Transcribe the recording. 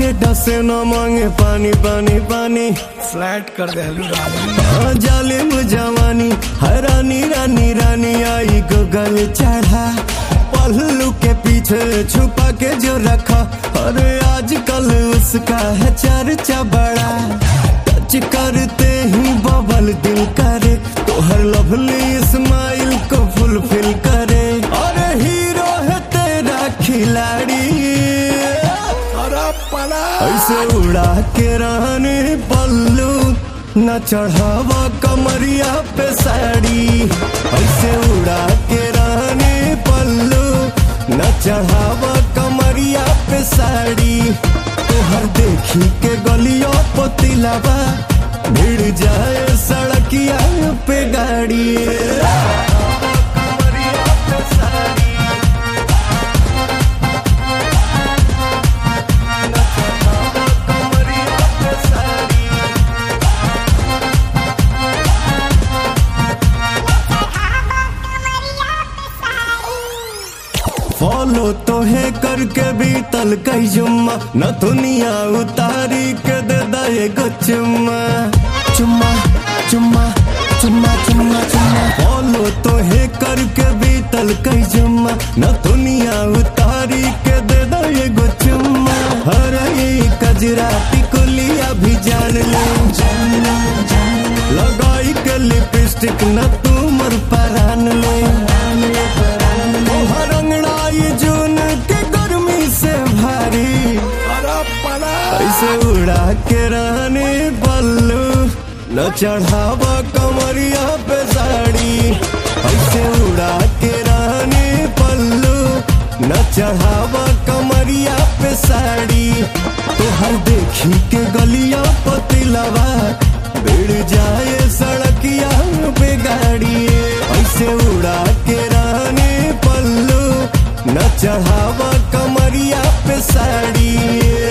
मारे डसे न मांगे पानी पानी पानी फ्लैट कर दे हाँ, जालिम जवानी है रानी रानी रानी आई गगल चढ़ा पल्लू के पीछे छुपा के जो रखा अरे आजकल उसका है चर्चा बड़ा टच करते ही बबल दिल करे तो हर लवली स्माइल को फुलफिल करे अरे हीरो है तेरा खिलाड़ी अरे पला ऐसे उड़ा के रहने पल्लू न चढ़ावा कमरिया पे साड़ी ऐसे उड़ा के रहने पल्लू न चढ़ावा कमरिया पे साड़ी तोहर देखी के गलियों पतिलावा भिड़ जाए सड़किया पे गाड़ी कमरिया पे साड़ी कमरिया पे साड़ी फॉलो तो है करके भी तल कई जुम्मा न दुनिया उतारी के दे दे गो चुम्मा चुम्मा चुम्मा चुम्मा चुम्मा चुम्मा फॉलो तो है करके भी तल कई जुम्मा न दुनिया उतारी के दे दे गो चुम्मा अरे कजरा टिकुलिया भी जान ले लगाई के लिपस्टिक न तुमर परान ले तोहर अंगड़ाई जून के गर्मी से भारी अरे पला ऐसे उड़ा के रहने बल्लू न चढ़ावा कमरिया पे साड़ी ऐसे उड़ा के रहने पल्लू न चढ़ावा कमरिया पे साड़ी तोहर देखी के गलिया पतिलवा भिड़ जाए सड़किया पे गाड़ी ऐसे उड़ा के रहने पल्लू न चढ़ावा कमरिया पे साड़ी